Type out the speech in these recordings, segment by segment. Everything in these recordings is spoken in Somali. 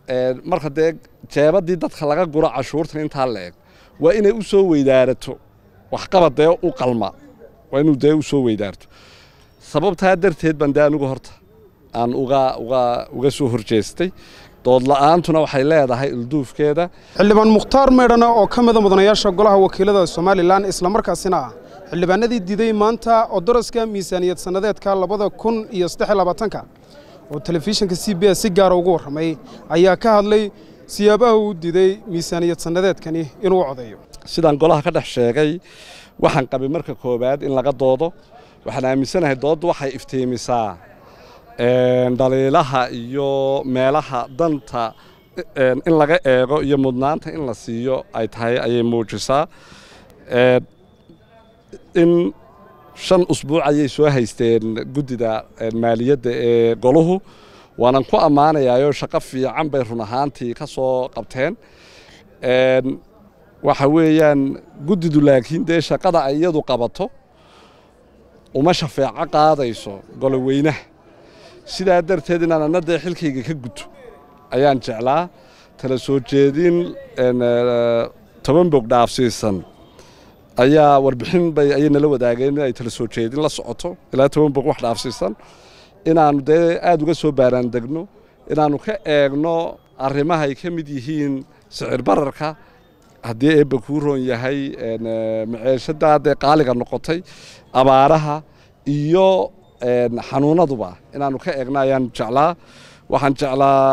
marka dee jeebadii dadka laga guro cashuurtan intaa la eg waa inay u soo weydaarato waxqabad dee u qalma waa inuu dee u soo weydaarto sababtaa darteed baan dee anigu horta aan uga uga uga soo horjeestay dood la-aantuna waxay leedahay ilduufkeeda xildhibaan mukhtaar meydhana oo ka mida mudanayaasha golaha wakiilada somalilan islamarkaasina ah xildhibaanadii diiday maanta oo daraska miisaaniyad sannadeedka labada kun iyo saddex labaatanka oo telefishinka c b s si gaara ugu warramay ayaa ka hadlay siyaabaha uu diiday miisaaniyad sannadeedkani inuu codeeyo sidaan golaha ka dhex sheegay waxaan qabay marka koowaad in laga doodo waxaan aaminsanahay dooddu waxay iftiimisaa dhaliilaha iyo meelaha danta in laga eego iyo mudnaanta in la siiyo ay tahay ayay muujisaa in shan usbuuc ayay soo haysteen guddida maaliyadda ee goluhu waanan ku ammaanayaayoo shaqo fiican bay run ahaantii ka soo qabteen waxa weeyaan guddidu laakiin dee shaqada ay iyadu qabato uma shafeeco qaadayso goloweynaha sidaa darteed inaan anna dee xilkayga ka guto ayaan jeclaa tala soo jeedin toban bog dhaafsiisan ayaa warbixin bay ayay nala wadaageen in ay tala soo jeedin la socoto ilaa toban bog wax dhaafsiisan inaannu dee aada uga soo baaraan degno inaannu ka eegno arrimaha ay ka mid yihiin sicir bararka haddii eebba kuu roon yahay maceeshadaa dee qaaliga noqotay abaaraha iyo xanuunaduba inaannu ka eegno ayaan jeclaa waxaan jeclaa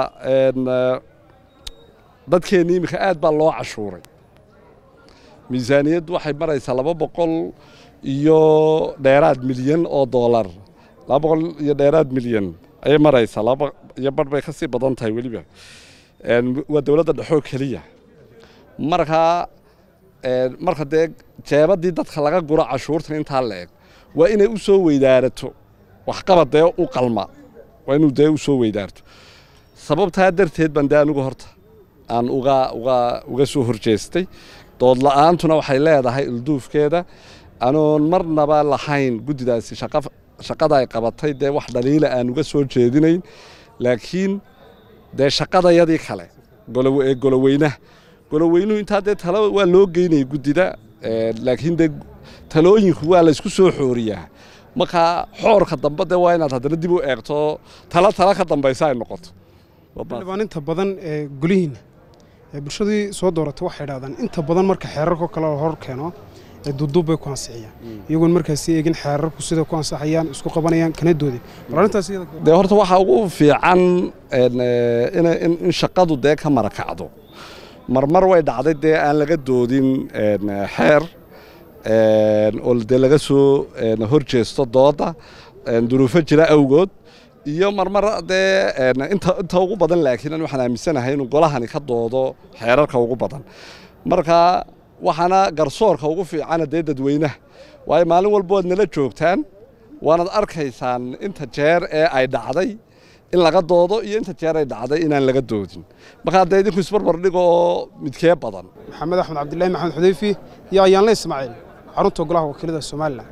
dadkeenni iminka aad baa loo cashuuray miisaaniyaddu waxay maraysaa laba boqol iyo dheeraad milyan oo doolar laba boqol iyo dheeraad milyan ayay maraysaa laba iyo barh bay ka sii badan tahay weliba waa dowladda dhexoo keliya markaa marka dee jeebadii dadka laga guro cashuurtan intaa la eg waa inay u soo weydaarato waxqabad dee u qalma waa inuu dee u soo weydaarto sababtaa darteed baan dee anigu horta aan uga uga uga soo horjeestay dood la-aantuna waxay leedahay ilduufkeeda anoon marnaba lahayn guddidaasi shaqada ay qabatay dee wax dhaliila aan uga soo jeedinayn laakiin dee shaqadayadii kale ee goloweynaha goloweynuhu intaa dee talo waa loo geynaya guddida laakiin dee talooyinku waa la isku soo xooriyaa markaa xoorka dambe dee waa inaad haddana dib u eegto talo talo ka dambaysa ay noqoto xildhibaan inta badan ee golihiinna ee bulshadii soo dooratay waxay idhahdaan inta badan marka xeerarko kale hor keeno ee duuduub bay ku ansixiyaan iyagoon markaasi eegin xeerarku sida ku ansaxayaan isku qabanayaan kana doodin war arrintaas dee horta waxaa ugu fiican in shaqadu dee ka marakacdo marmar way dhacday dee aan laga doodin xeer oo dee laga soo hor jeesto dooda duruufo jira awgood iyo marmar dee inta ugu badan laakiin waxaan aaminsanahay inuu golahani ka doodo xeerarka ugu badan marka waxaana garsoorka ugu fiicana dee dadweynaha waayo maalin walba waad nala joogtaan waanad arkaysaan inta jeer ee ay dhacday in laga doodo iyo inta jeer ay dhacday inaan laga doodin markaa dee idinku isbarbar dhigo oo midkee badan maxamed axmed cabdillahi maxamed xudeyfi iyo ayaanle ismaaciil xarunta golaha wakiilada somalilan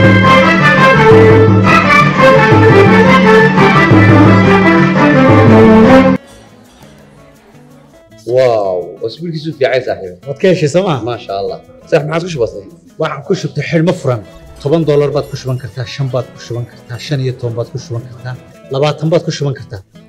واو اسبوع كيسو في عايز صاحبي waad ka heshay sooma ما شاء الله صح ما عادش بسيط waxaan ku shubtay xidhmo furan toban doolar baad ku shuban kartaa shan baad ku shuban kartaa shan iyo toban baad ku shuban kartaa labaatan baad ku shuban kartaa